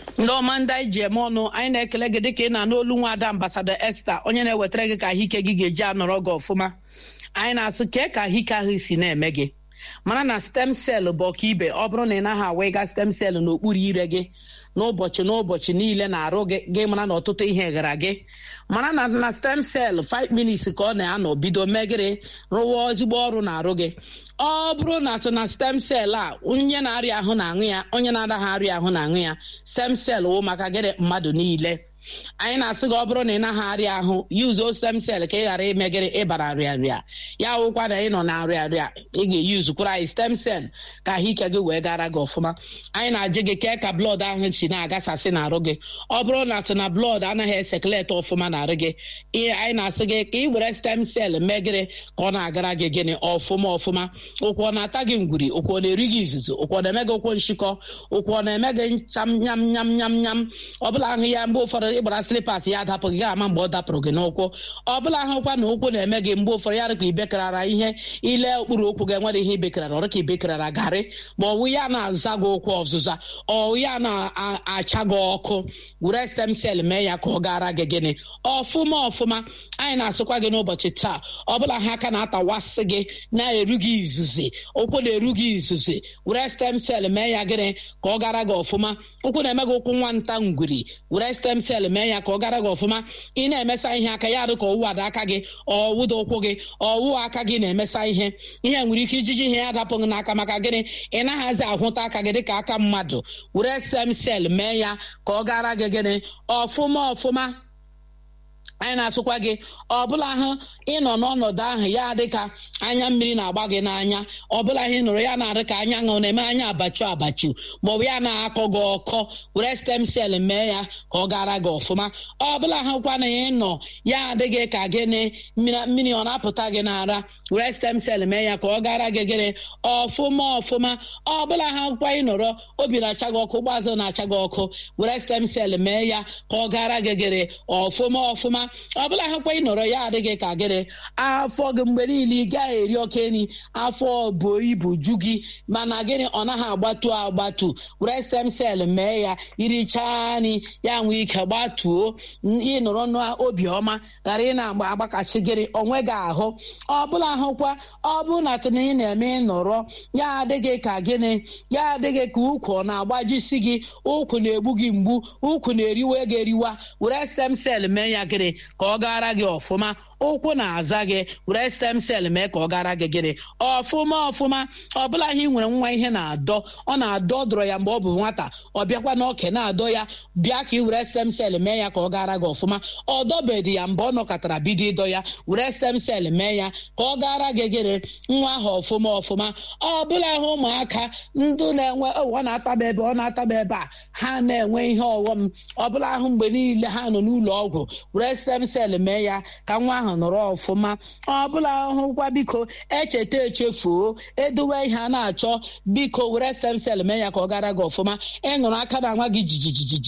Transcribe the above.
ndị ọma ndị anyị ji eme ọnụ anyị na-ekele gị dịka ị na-anụ olu nwa ada ambasada esta onye na-ewetara gị ka ahụike gị ga-eji anọrọ gị ọfụma anyị na-asụ kee ka ahụike ahụ si na-eme gị mara na stem sel bụ ọka ibe ọ bụrụ na ị naghị awega stem sel n'okpuru ire gị n'ụbọchị n'ụbọchị niile na-arụ gị gị mara na ọtụtụ ihe gara gị mara na na stem sel 5 minutes ka ọ na-anọ bido megịrị rụwa ezigbo ọrụ na-arụ gị ọ bụrụ na atụ na stem sel a onye na-arịa ahụ na-aṅụ ya onye na-adaghị arịa ahụ na-aṅụ ya stem sel wụ maka gịrị mmadụ niile anyị na-asị gị ọ bụrụ na ị naghị arịa ahụ yuzuo stem sel ka ị ghara imegịrị ịbara nrịanrịa ya wụkwa na ị nọ na nrịanrịa ị ga-eyuzukwara anyị stem sel ka ahụike gị wee gara gị ọfụma anyị na-ajụ gị kee ka blọd ahụ si na-agasasị n'arụ gị ọ bụrụ na atụ na blọd anaghị esekuleti ọfụma n'arụ gị anyị na-asị gị ka ị were stem sel megịrị ka ọ na-agara gị gịnị ọfụma ọfụma ụkwụ ọ na-ata gị ngwuri ụkwụ ọ na-eri gị izuzu ụkwụ ọ na-eme gị ụkwụ nshịkọ ụkwụ ọ na-eme gị ncham nyam nyam nyam nyam ọbụla ahụ ya mgbe ụfọdụ ịgbara slipas ya adapụ gị ama mgbe ọ dapụrụ gị n'ụkwụ ọbụla ahụkwa na ụkwụ na-eme gị mgbe ụfọdụ ya dịka ibekarara ihe ile okpuru ụkwụ gị enwere ihe ibekarara ọrụ ka ibekarara garị ma ọwụ ya na-aza gị ụkwụ ọzụza ọwụ ya na-acha gị ọkụ were stem sel mee ya ka ọ gara gị gịnị ọfụma ọfụma anyị na-asụkwa gị n'ụbọchị taa ọbụla ha aka na-atawasị gị na-eru gị izuzi ụkwụ na-eru gị izuzi were stem sel mee ya gịnị ka ọ gara gị ọfụma ụkwụ na-eme gị ụkwụ nwanta ngwuri were stem sel mee ya ka ọ gara gị ọfụma ị na-emesa ihe aka ya dị ka ọwụ ada aka gị ọwụda ụkwụ gị ọwụ aka gị na-emesa ihe ihe nwere ike ijiji ihe ya dapụghị n'aka maka gịnị ị naghịzi ahụta aka gị dịka aka mmadụ were stem sel mee ya ka ọ gara gị gịnị ọfụma ọfụma anyị na-asụkwa gị ọbụla ahụ ịnọ n'ọnọdụ ahụ ya dịka anya mmiri na-agba gị n'anya ọbụla ihe nụrụ ya na-adị ka anya ṅụ na-eme anya abachu abachu maọbụ ya na-akọ gị ọkọ were stem sel mee ya ka ọ gara gị ọfụma ọbụla ahụkwa na ịnọ ya adịghị ka gịnị mmiri ọ na-apụta gị n'ara were stem sel mee ya ka ọ gara gị gịnị ọfụma ọfụma ọbụla ahụkwa ịnọrọ obi na-acha gị ọkụ ụgbọazụ na-acha gị ọkụ were stem sel mee ya ka ọ gara gị gịnị ọfụma ọfụma ọbụla ahụkwa ị nọrọ ya adịghị ka gịnị afọ gị mgbe niile ị gaghị eri oke nri afọ buo ibu ju gị mana gịnị ọ naghị agbatu agbatu were stem sel mee ya irichaa nri ya nwee ike gbatuo ịnọrọ n'obiọma ghara ị na-agbakasị gịnị onwe gị ahụ ọbụla ahụkwa ọ bụrụ na tụna ị na-eme ịnọrọ ya adịghị ka gịnị ya adịghị ka ụkwụ ọ na-agbajisi gị ụkwụ na-egbu gị mgbu ụkwụ na-eriwe gị eriwa were stem sel mee ya gịnị ka ọ gara gị ọfụma ụkwụ na-aza gị were stem sel mee ka ọ gara gị gịnị ọfụma ọfụma ọbụla ihe ị nwere nwa ihe na-adọ ọ na-adọ dọrọ ya mgbe ọ bụ nwata ọ bịakwa n'oke na-adọ ya bịa ka ị were stem sel mee ya ka ọ gara gị ọfụma ọ dọbedị ya mgbe ọ nọkọtara bido ịdọ ya were stem sel mee ya ka ọ gara gị gịnị nwa ahụ ọfụma ọfụma ọbụla ahụ ụmụaka ndụ na-enwe ọ na-ataba ebe ọ na-ataba ebe a ha na-enwe ihe ọghọm ọbụla ahụ mgbe niile ha nọ n'ụlọ ọgwụ were stem sel mee ya ka nwa ahụ nọrọ ọfụma ọbụla ahụkwa biko echeta echefuo edowe ihe a na-achọ biko were stem sel mee ya ka ọ gara gị ọfụma ịnụrụ aka na nwa gị jijijiji